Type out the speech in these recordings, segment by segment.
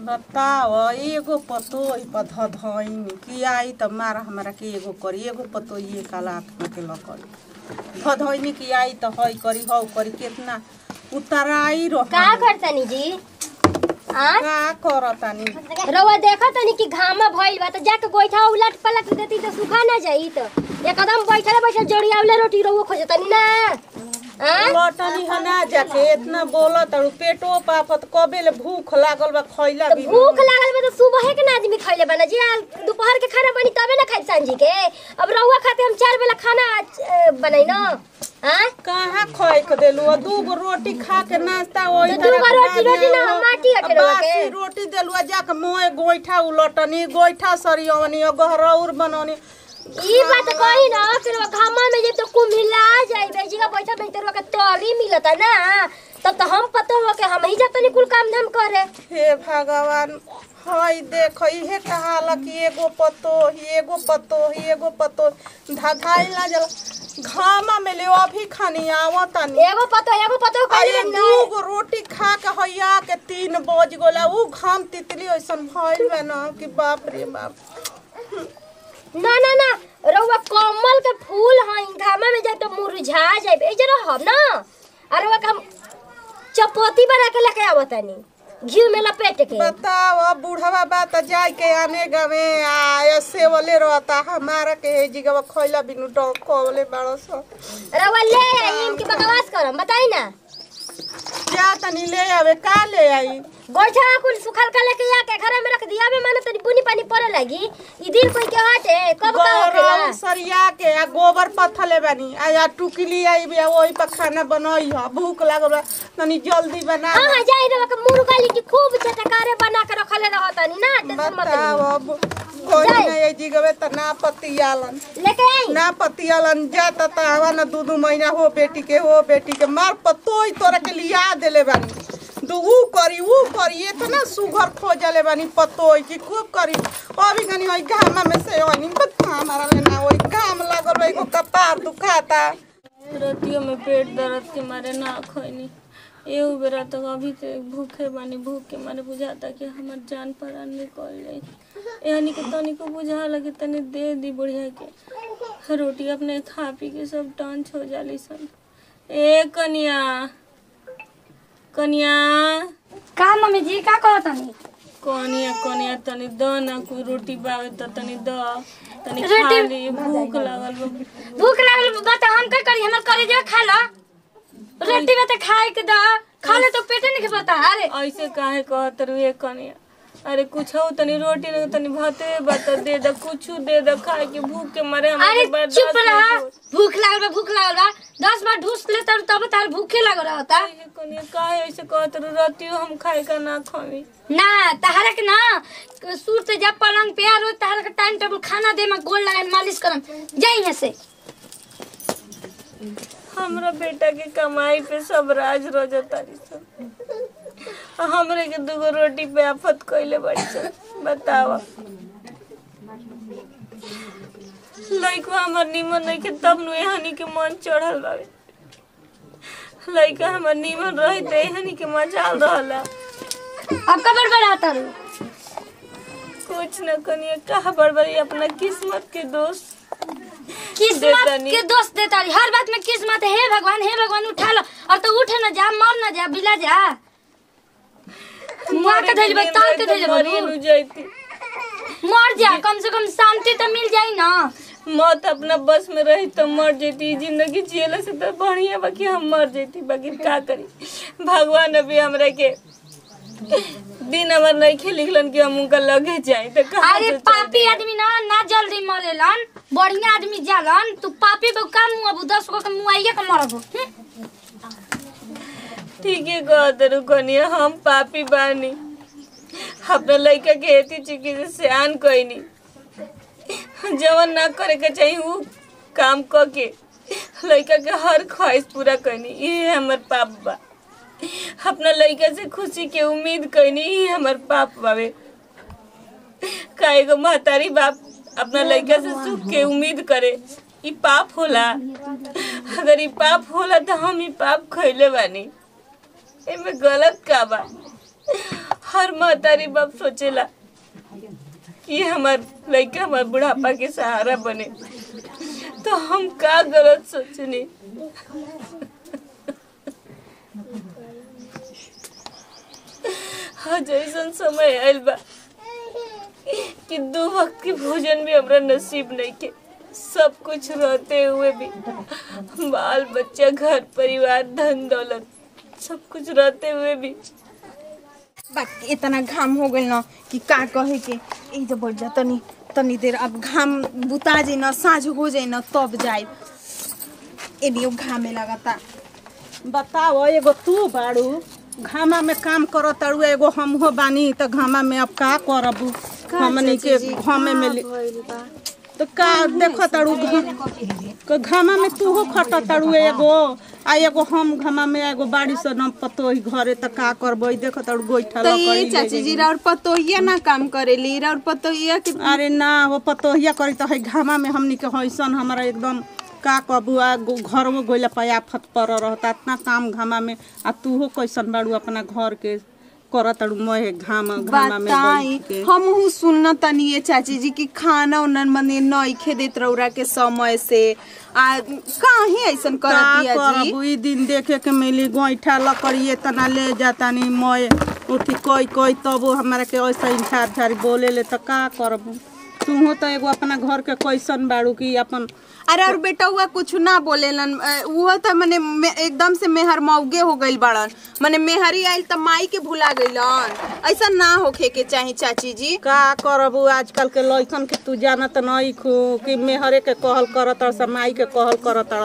बताओ एगो पतो पर धधइन कि आई त मार हमरा के एगो करी एगो पतो ये काला के लकड़ी धधइन कि आई त हई करी हौ करी केतना उतराई रह का करतनी जी आ का करतानी रउआ देखा तनी कि घामा भइल बा त जाके बैठा उलट पलट देती त सुखा ना जाई त एकदम बैठले बैठल जोड़ियावले रोटी रउआ खोजतनी ना आ लटनी हना जाके इतना बोलत और पेटो पापत कबे ले भूख लागल बा खइला त भी भूख लागल बा त सुबह के ना आदमी खइले बना जी आ दोपहर के खाना बनी तबे ना खाई सांझी के अब रउआ खाते हम चार बेला खाना अ, बनाई न आ कहाँ खोई के देलू दू गो रोटी खा के नाश्ता ओही तो दू गो रोटी- रोटी ना, हम माटी हटे रउआ के। बासी रोटी देलू जाके मोए गोइठा उलटनी गोइठा सरियवनी गहरौर बनौनी ई बात कही ना फिर वो घामा में जब तो कुम्हिला जाई बेजी का बैठा बैठे रउआ के तरी मिलता ना तब तो हम पता हो के हम ही जतनी कुल काम धाम करे हे भगवान हई देख इहे कहाला कि एगो पतो ही एगो पतो ही एगो पतो धधाई ना जल घामा में ले अभी खानी आवतानी एगो पतो एगो पतो अरे करी ना दू गो रोटी खा के हैया के तीन बज गोला उ घाम तितली ऐसन भइल बा न कि बाप रे बाप ना ना ना रउआ कमल के फूल हई घामा में जाए तो मुरझा जाए ए जरा हम ना अरे वो हम चपोती बना के लेके आवतानी घी में लपेट के बताओ अब बूढ़वा बा त जाय के आने गवे आय सेवले रहता हमारा के हे जिगवा खइला बिनु डॉग कोले बाड़ो सो रउआ ले आई इनकी बकवास करम बताई ना जा तनी ले आवे का ले आई गोइठा कुल सुखल का लेके आके घर में रख दिया में माने तनी बुनी पानी पड़े लगी ई दिन कोई के हटे कब का गौरव होखेला सरिया के आ गोबर पत्थले बानी आ या टुकली आई बिया ओही पर खाना बनई ह भूख लागल बा तनी जल्दी बना हां हां जाई रे का मुर्गा ली की खूब चटकारे बना के रखले रहतनी ना टेंशन मत बताओ ली अब कोई जाए। नहीं जिगवे त ना पतियालन लेके आई ना पतियालन जाता त हवा न दू दू महीना हो बेटी के हो बेटी के मार पतोई तोरा के लिया देले बानी दू ऊ करी ऊ करी इतना सुघर खोजले बानी पतोई की खूब करी अभी कनी ओई घामा में से ओनी बत हमारा लेना ओई घाम लागल बा एगो कपार दुखाता रतियों में पेट दर्द के मारे ना खैनी एहू बेरा तक अभी तक भूखे बानी भूख के मारे बुझाता कि हमर जान प्राण निकल जाई एहनी के तनिको बुझा लगे तनी दे दी बढ़िया के रोटी अपने खा पी के सब टांच हो जाली सन ए कनिया कनिया का मम्मी जी का कहत तनी कनिया कनिया तनी द ना कोई रोटी बावे त तनी द तनी खा रोटी- ली भूख लागल बा भूख लागल बा त हम का करी हमर करे जे खा लो रोटी में त खाए के द खा ले तो पेटे नहीं पता अरे ऐसे काहे कहत रुए कनिया अरे कुछ हो तनी रोटी नहीं तनी भाते बता दे द कुछ दे द खाए के भूख के मारे अरे हमारे बर्दाश्त चुप रहा नहीं हो। भूख लागल बा भूख लागल बा दस बार ढूस ले तब तब तार भूखे लागल रहता ऐसे कनिया काहे ऐसे कहत रु रतियो हम खाए का ना खावी ना तहरा के ना सूर से जब पलंग पे आ रोज तहरा के टाइम टेबल खाना दे में गोल लगा मालिश करम जाई यहाँ से हमरा बेटा के कमाई पे सब राज रोज तारी सब आ हमरे के दुगो रोटी पे आफत कइले बड़ी सब बतावा लइका हमर निमन नहीं के तब नु एहनी के मन चढ़ल बावे लइका हमर निमन रही त एहनी के मजाल रहला अब कबर बढ़ाता रू कुछ न कनिए कहा बड़बड़ी अपना किस्मत के दोस्त किस्मत देतानी। के दोस्त देता रही हर बात में किस्मत है हे भगवान हे भगवान उठा लो और तो उठे ना जा मर ना जा बिला जा मुआ के धइल बा ताल के धइल बा मरी नु जाती मर जा कम से कम शांति तो मिल जाई ना मौत अपना बस में रही तो मर जेती जिंदगी जियला से तो बढ़िया बाकी हम मर जेती बाकी का करी भगवान अभी हमरा के दिन हमार नहीं खेलिखलन कि हम उनका लगे जाए तो कहाँ अरे से चल पापी जाए? आदमी ना ना जल्दी मरेलन बढ़िया आदमी जालन तू पापी बे का मुआ बु दस गो के मुआइए के मरबो ठीक है कहत रुकनिया हम पापी बानी अपना लड़का के एती चुकी से सियान कईनी जवन ना करे के चाहिए उ काम क के लड़का के हर ख्वाहिश पूरा करनी ये हमर पाप बा अपना लड़का से खुशी के उम्मीद करनी ये हमर पाप बावे का एगो महतारी बाप अपना लड़का से सुख के उम्मीद करे ई पाप होला अगर ई पाप होला तो हम ई पाप खैले बानी एमे गलत का बा हर महतारी बाप सोचेला कि हमार लड़का हमार बुढ़ापा के सहारा बने तो हम का गलत सोचनी हाँ जैसन समय आयल बा कि दो वक्त के भोजन भी हमरा नसीब नहीं के सब कुछ रहते हुए भी बाल बच्चा घर परिवार धन दौलत सब कुछ रहते हुए भी बाकी इतना घाम हो गइल न कि का कहे के ई जो बढ़ जा तनी तनी देर अब घाम बुता जाई न साँझ हो जाई न तब जाए एनियो घामे लगता बताओ एगो तू बाड़ू घामा में काम करो ताड़ू एगो हमहो बानी त घामा में अब का करबू हमनी के घामे में ले- तो का देखो ताड़ू घ- घामा में तू हो खट ताड़ू एगो आ एगो हम घामा में एगो बाड़ी से न पतो ही घरे त का करबो ई देखो ताड़ू गोइठा तो लकड़ी ये ले चाची जाई। जी और पतोहिया ना काम करेली और पतोहिया के अरे ना वो पतोहिया करी त है घामा में हमनी के हैसन हमारा एकदम का कबू आ गो- घरवो गोइला पयाफत पर रहता इतना काम घामा में आ तू हो कैसन बाड़ू अपना घर के करत ताड़ू मोहे घाम घामा में बताई बैठ के हम हूँ सुनना तनी ये चाची जी की खाना उन्नन मने नइखे देत रौरा के समय से आ काहे ऐसन कर का दिया जी करबू ई दिन देखे के मिली गोइठा लकड़ी इतना ले जातानी मोए उठी कोई कोई तबो हमारा के ऐसा इंछार झारी बोले ले त का करबू तू तो एगो अपना घर के कैसन बाड़ू की अपन अरे और बेटा हुआ कुछ ना बोलेलन अ, वो तो मने मे- एकदम से मेहर मौगे हो गइल बाड़न मने मेहरी आइल त माई के भुला गइलन ऐसा ना होखे के चाही चाची जी का करबू आजकल के लइकन के तू जानत नहीं खू कि मेहरे के कहल करत स माई के कहल करत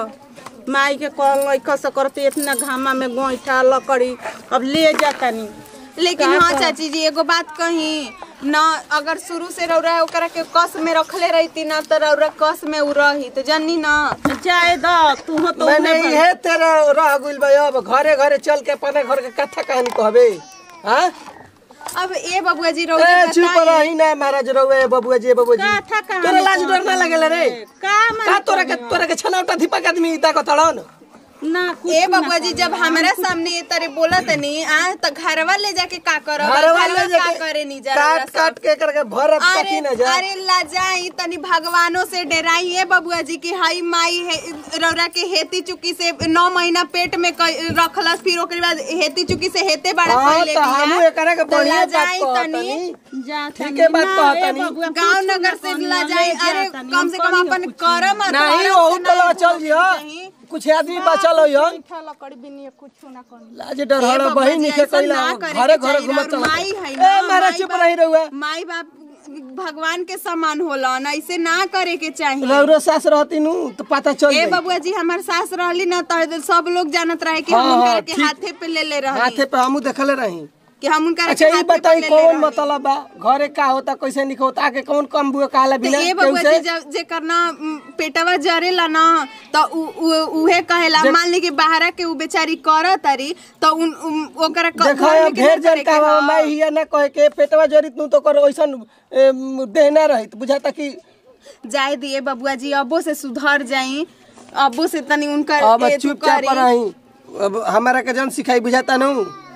स माई के कहल लइका से करते इतना घामा में गोइठा लकड़ी अब ले जातानी लेकिन का हाँ कर- चाची जी एगो बात कही न अगर शुरू से रौरा ओकरा के कस में रखले रहती ना तो रौरा कस में उ रही तो जानी ना जाए द तू हो तो मैंने उहे बा- इहे तेरा रह गइल बा अब घरे घरे चल के अपने घर के कथा कहानी कहबे हाँ अब ए बबुआ जी ए रौरा चुप बताई। रही ना महाराज रहुए बबुआ जी बबुआ जी कथा कहानी तोरा लाज डर ना कहबे। लगेला रे का मन का तोरा के तोरा के छनावटा दीपक आदमी इता को तड़न ना कुछ ए ना बबुआ जी जब हमारा सामने ये तरह बोला तनी आ तो घरवा ले जाके का करब घरवा ले का जाके करे नी जरा काट काट के करके भरत अरे कटी ना जा अरे लाजाई तनी भगवानों से डराई है बबुआ जी की हाई माई है रौरा के हेती चुकी से नौ महीना पेट में क- रखलस फिर ओकरे बाद हेती चुकी से हेते बड़ा हाँ, पहले तो हमहू एकरा के बढ़िया बात कहतनी जा ठीक है बात कहतनी गांव नगर से लाजाई अरे कम से कम अपन करम नहीं ओहू तला चल जियो कुछ आदमी बचल हो यो लकड़ी बिनी कुछ ना कर लाज डर हड़ बहिन के कइला घरे घरे घुमत चल माई है ए ना महाराज माई चुप बाप- रही रहुए माई बाप भगवान के समान होला ना ऐसे ना करे के चाहिए रौरो सास रहती नु तो पता चल ए जाई बबुआ जी हमार सास रहली ना तो सब लोग जानत रहे कि हाँ, हम उनका हाँ, के ठीक। हाथे पे ले ले रहे हाथे पे हमू देखले रही कि हम उनका अच्छा के ये हाथे पे बताई ले ले कौन रहनी। मतलब बा घरे का होता कैसे निक होता आके कौन कम बुए कहला तो बिना ए केहू बबुआ से जी जब जे करना उम, पेटवा जरेला ना तो उ- उ- उहे कहेला मान ली कि बाहरा के उ बेचारी कर तारी तो उन उम, ओकरा क- देखो घर में अब के ढेर ना करे जन के का ह। मैं हिया ना कहे के पेटवा जरित नु तो कर ओइसन एम, देह ना रहित बुझाता कि जाए दिए बबुआ जी अबो से सुधर जाई अबो से तनी उनकर अब ए तू चुपचाप करी। रही अब हमारा के जन सिखाई बुझाता नु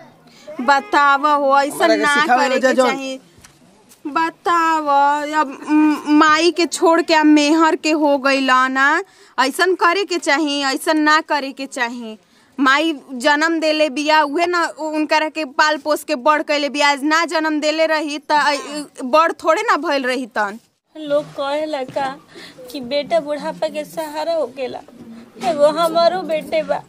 बताव हो ऐसा हमारा के ना सिखावे करे वजह के जौन। चाहिए बताव अब म, माई के छोड़ के अब मेहर के हो गईला ना ऐसन करे के चाहिए ऐसन ना करे के चाहिए माई जन्म देले बिया उहे ना उनकर के पाल पोस के बड़ कैले बिया आज ना जन्म देले रही त अ, बड़ थोड़े ना भइल रही तन लोग कहेला का कि बेटा बुढ़ापा के सहारा होकेला एगो हमारो बेटे बा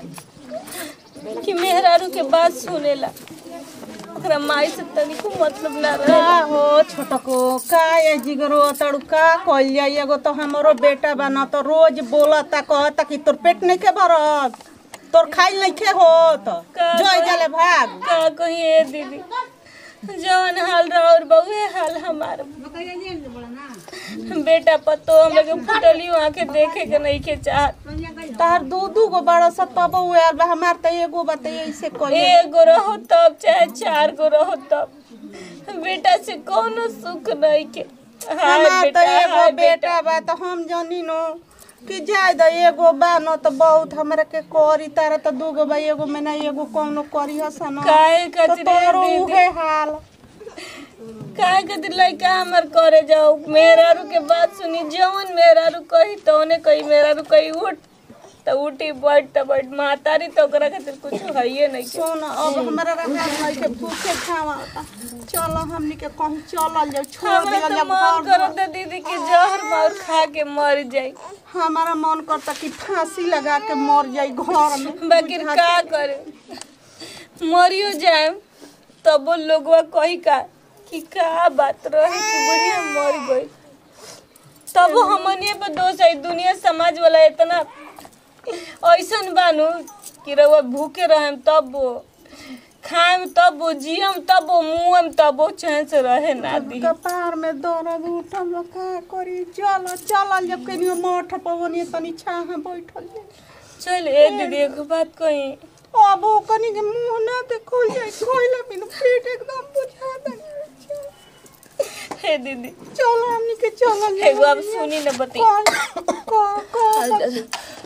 कि मेहरारू के बात सुनेला ओकरा माई से तनिको मतलब ना रहे का हो छोटको का ये जिगरो तड़ू का कइल जाई एगो तो हमरो बेटा बा न तो रोज बोलता कहता कि तोर पेट नहीं के भरत तोर खाइल नहीं के होत का जोई जले भाग का कही ए दीदी जवन हाल रहा और बहुए हाल हमार बेटा पतो हम लोग फुटली आंखें देखे के नहीं के चाहत तार दू दू गो बड़ा सा तब हुआ बा हमार त एगो बा त ऐसे कइल एगो रहो तब चाहे चार गो रहो तब बेटा से कोनो सुख नहीं के हाय हमार त बेटा एगो हाय बेटा बा त हम जानी नो कि जाए द एगो बा न त बहुत हमरा के करी तारा त दूगो बा एगो में ना एगो कौनो करी हसन काहे तो खातिर तोरो दीदी? उहे हाल काहे खातिर लइका हमर करे जाओ मेहरारू के बात सुनी जवन मेहरारू कही तौने कही मेहरारू कही उठ त उठी बैठ त बैठ मातारी तो ओकरा खातिर कुछ हइए नहीं के सुन अब हमरा रहा भाई के भूखे खावा चलो हमनी के कहीं चलल जाओ छोड़ हमरा दिया तो मन करत है दीदी कि जहर मार खा के मर जाई हमारा मन करता कि फांसी लगा के मर जाई घर में बाकी का करे मरियो जाए तब वो लोगवा कही का कि का बात रहे कि बढ़िया मर गई तब हमनिए पे दोष है दुनिया समाज वाला इतना ऐसन बानू कि रउआ भूखे रहेम तब वो खाएम तब वो जियम तब वो मुँहम तब वो चैन से रहे ना दी कपार में दर्द उठल बा, का करी चलो चलल जब कनियो मठ पवनी तनी छाह बैठल जाई। चल ए दीदी एक बात कही अब ओ कनी के मुंह ना देखो जाए खोइला बिन पेट एकदम बुझा दे हे दीदी चलो हमनी के चलल जाई। एगो अब सुनी न बती कौन कौन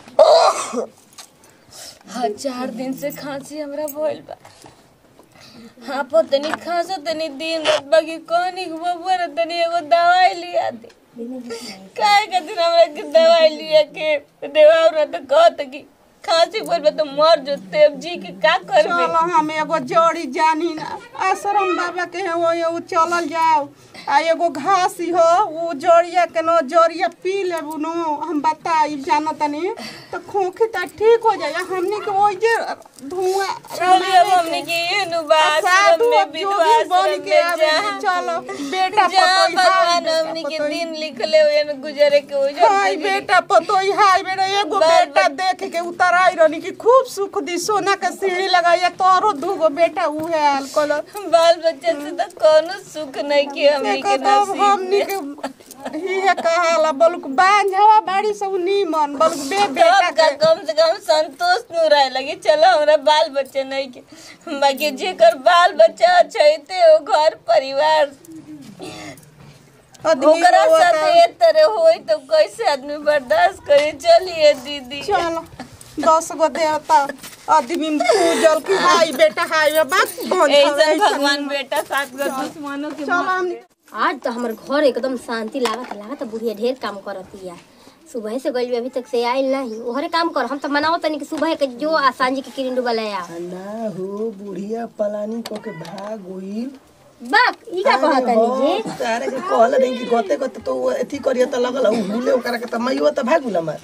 हाँ चार दिन से खांसी हमरा भइल बा हाँ पर तनी खांसा तनी दिन रात बाकी कहनी कि बबुआ रे तनी एगो दवाई लिया दे काहे खातिर हमरा के दवाई लिया के देवा और तो कहत कि खांसी भइल बा तो मर जते अब जी के का करबे चलो हम एगो जड़ी जानी ना आश्रम बाबा के है वो वो चलल जाओ आ एगो घासी हो वो जड़िया के नो जड़िया पी लेबू नो हम बताई जाना तनी तो खोखी त ठीक हो जाए हमनी के वो जे धुआं चलिए अब हमने के ये नुबास साधु में अब जोगी विधवा बन आश्रम के में आवे जहाँ चलो बेटा जहाँ पतोई हाय भगवान हमने के बेटा दिन लिखले हुए न गुजरे के हो हाय बेटा पतोई हाय बेटा एगो बाल बेटा देख के उतर आई रहनी कि खूब सुख दी सोना के सीढ़ी लगाइए तोरो दूगो बेटा उहे आल कलर बाल बच्चा से तो कोनो सुख नहीं कि हमने के देखो तो हमनी नसीब के हिया कहाला बलुक बांझवा बाड़ी सब नीमन बलुक बे बेटा सब का के कम से कम संतोष न रहे लगे चलो हमरा बाल बच्चे नहीं के बाकी जेकर बाल बच्चा अच्छे हो घर परिवार आदमी ओकरा रोवता। साथ ये तरह होई तो कैसे आदमी बर्दाश्त करे चलिए दीदी चलो दस गो देवता आदमी पूजल की हाय बेटा हाय बात बंद ऐसा भगवान बेटा साथ गो दुश्मनों के चलो हमनी आज तो हमार घर एकदम शांति लागत लागत बुढ़िया ढेर काम करतिया सुबह से गइल अभी तक से आइल नहीं ओहरे काम कर हम तो मनाओ तनी कि सुबह के जो आ सांझी के किरिन डुबल आया ना हो बुढ़िया पलानी को के भाग गइल बाक ई का कहत तनी जी तारे के कहल नहीं कि गते गते तो वो एथी करिया त लगल उ हुले ओकरा के त मइयो त भागुला मार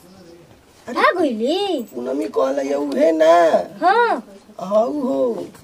आ गइली पूनमी कहल ये उहे ना हां हौ हो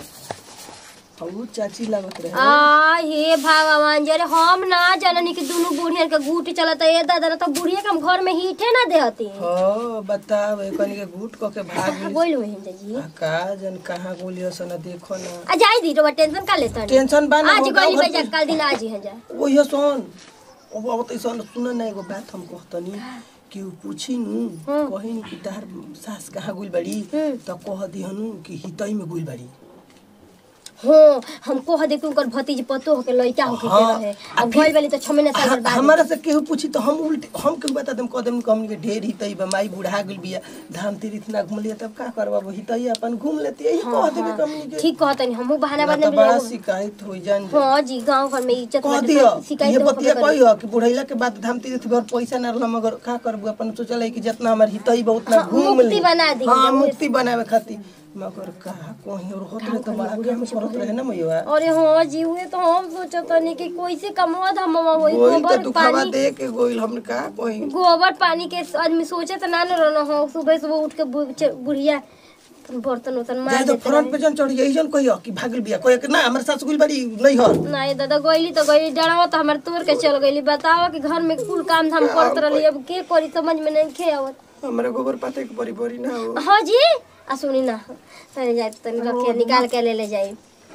हौ चाची लागत रहे आ हे भगवान जरे हम ना जाननी कि दुनु बुढ़िया के गुट चलत ए दादा तो बुढ़िया के हम घर में हीठे ना देहती हो बताव कनी के घूट क के भाग गइल बोल होई जी आ का जन कहाँ गोलियो सन देखो ना आ जाई दी तो टेंशन का लेता टेंशन बा ना आज हो गाँव गइली घर बजा के- कल दिन आज ही है जा ओहियो सुन अब अब त सुन सुन ना एगो बात हम कहतनी कि उ पूछी नु कहिन कि तार सास कहाँ गुल बड़ी त कह दिहनु कि हितई में गुल बड़ी हो हमको हदे कि उनकर भतीज पतो होके लइका होके के हाँ, रहे आ अब फिर- गइल वाली तो छमे ना साल ह- बाद हमारा से केहू पूछी तो हम उल्टे हम केहू बता देम कह देम कि हमनी के ढेर हितई बा माई बुढ़ा गेल बिया धाम तीर्थ ना घूम लिया तब का करबा वो हितई अपन घूम लेती यही कह देबे हमनी के ठीक कहतनी हमहू बहाना ना बदले तो बड़ा शिकायत हो जान जा। हां जी गांव घर में इज्जत कह बाटे दियो तो शिकायत ये तो बतिया होबे करी। कहियो कि बुढ़ैला के बाद धाम तीर्थ घर पैसा ना रहला मगर का करबू अपन सोचल है कि जितना हमर हितई बहुत ना हाँ, घूम मुक्ति ली बना दी। हां मुक्ति बनावे खातिर मगर का कहीं और होत रहे तो बड़ा काम करत रहे ना मैया अरे हाँ जी हुए तो हम सोचतनी कि कैसे कमवा धमवा होई वही तो गोबर दुखावा पानी दे के गोइल हमने का कहीं गोबर पानी के आदमी सोचे तो ना न रहना हो सुबह सुबह उठ के बु- च- बुढ़िया बर्तन उर्तन मार जाए तो देते फ्रंट पे जन चढ़ गई जन कहियो कि भागल बिया कोई कि ना हमर सास गुल बड़ी नहीं हो नहीं दादा गईली तो गईली डरावा तो हमारे तोड़ के चल गईली बताओ कि घर में कुल काम धाम करत रहली अब के करी समझ में नहीं खे आवत हमरे गोबर पाते के बड़ी बड़ी ना हो हाँ जी आ सुनी ना चले जाए तनी रखे निकाल के ले ले जाई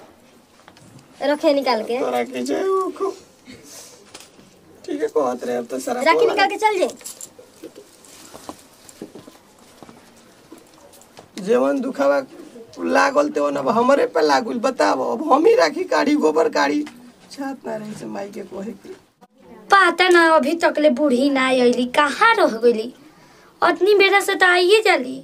रखे निकाल के तोरा के जाए वो खूब ठीक है कहत रहे अब तो सारा राखी निकाल के चल जाए जेवन दुखावा लागल ते अब हमरे पे लागल बताओ अब हम ही राखी काढ़ी गोबर काढ़ी छात ना रही से माई के कोहे के पता ना अभी तक ले बूढ़ी ना अइली कहाँ रह गइली अतनी बेरा से तो आइए जाली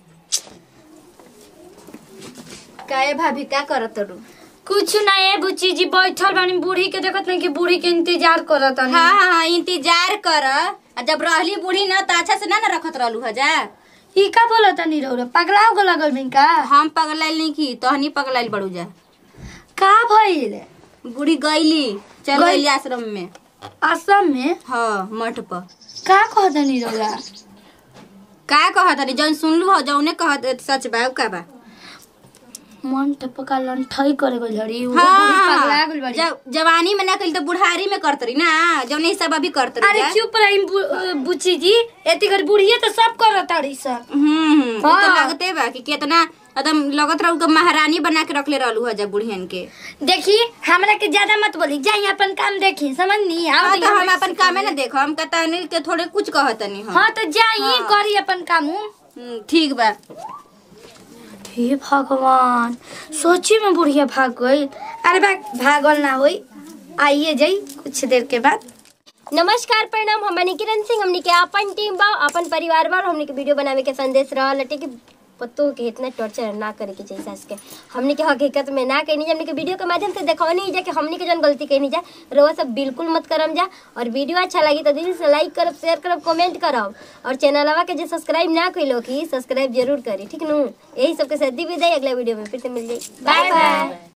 काहे भाभी का करत रू कुछ ना ए बुच्ची जी बैठल बानी बूढ़ी के देखत नहीं कि बूढ़ी के इंतजार करत हाँ हाँ हाँ इंतजार कर आ जब रहली बूढ़ी ना तो अच्छा से ना ना रखत रहलू हजा ई का बोलत नहीं रौरा पगला हो लगल बिन का हम पगलाइल नहीं की तहनी पगलाइल बड़ू जा का भइल बूढ़ी गईली चल गई- गईली आश्रम में असम में हाँ मठ पर का कहत नहीं रौरा का कहत रही जौन सुनलू हो जौने कहत सच बा उ का बा मन टपका लंठई करे गइल हरी वो बूढ़ी पगला गइल बाड़ी जब जवानी में ना कइल तो बुढ़ारी में करत रही ना जौने ई सब अभी करत रही अरे जा। चुप रही बु- अ, बुच्ची जी एती घर बूढ़िए तो सब करत ताड़ी सन हम्म हम्म, उ तो हाँ। लगते बा कि केतना एकदम लगत रहू के महारानी बना के रखले रहलू हजा बुढ़ियन के देखी हमरा के ज्यादा मत बोली जाई अपन काम देखी समझनी आओ हाँ दी तो हम हमरा अपन कामे ना देखो हम कहता नहीं के थोड़े कुछ कहतनी हम हाँ तो जाई करी अपन काम हम्म, ठीक बा हे भगवान सोची में बुढ़िया भाग गई अरे बा भागल ना होई आइए जाई कुछ देर के बाद नमस्कार प्रणाम हमनी किरण सिंह हमनी के अपन टीम बा अपन परिवार बा और हमनी के वीडियो बनावे के संदेश रहल हटे कि पत्तों के इतना टॉर्चर ना करे के चाहिए सास के हमनी के हकीकत में ना कहनी जा हमनी के वीडियो के माध्यम से देखवनी जा कि हमनी के जन गलती कहनी जा रोवा सब बिल्कुल मत करम जा और वीडियो अच्छा लगी तो दिल से लाइक करब शेयर करब कमेंट करब और चैनलवा के जो सब्सक्राइब ना कइलो की सब्सक्राइब जरूर करी ठीक नु यही सबके साथ दी विदाई अगला वीडियो में फिर से मिल जाई बाय बाय